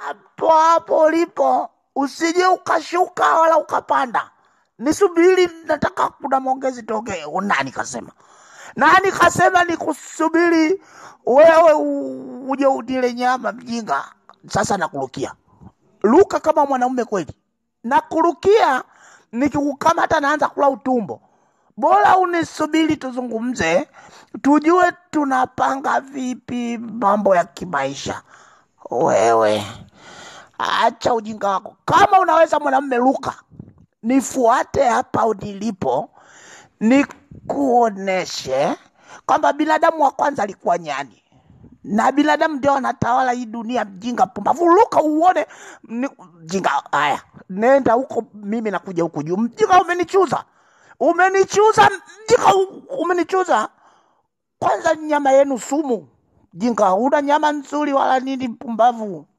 hapo hapo ulipo, usije ukashuka wala ukapanda. Nisubiri, nataka kuna maongezi tokee. Nani kasema? Nani kasema nikusubiri wewe u- uje udile nyama mjinga? Sasa nakurukia, luka kama mwanaume kweli, nakurukia. Nikikukamata naanza kula utumbo. Bora unisubiri tuzungumze, tujue tunapanga vipi mambo ya kimaisha. Wewe acha ujinga wako. Kama unaweza mwanamume, luka, nifuate hapa nilipo, nikuoneshe kwamba binadamu wa kwanza alikuwa nyani na binadamu ndio anatawala hii dunia. Mjinga pumbavu, luka uone ni, mjinga. Haya, nenda huko, mimi nakuja huku juu. Mjinga, umenichuza, umenichuza mjinga, u- umenichuza. Kwanza nyama yenu sumu. Jinga, una nyama nzuri wala nini? Pumbavu.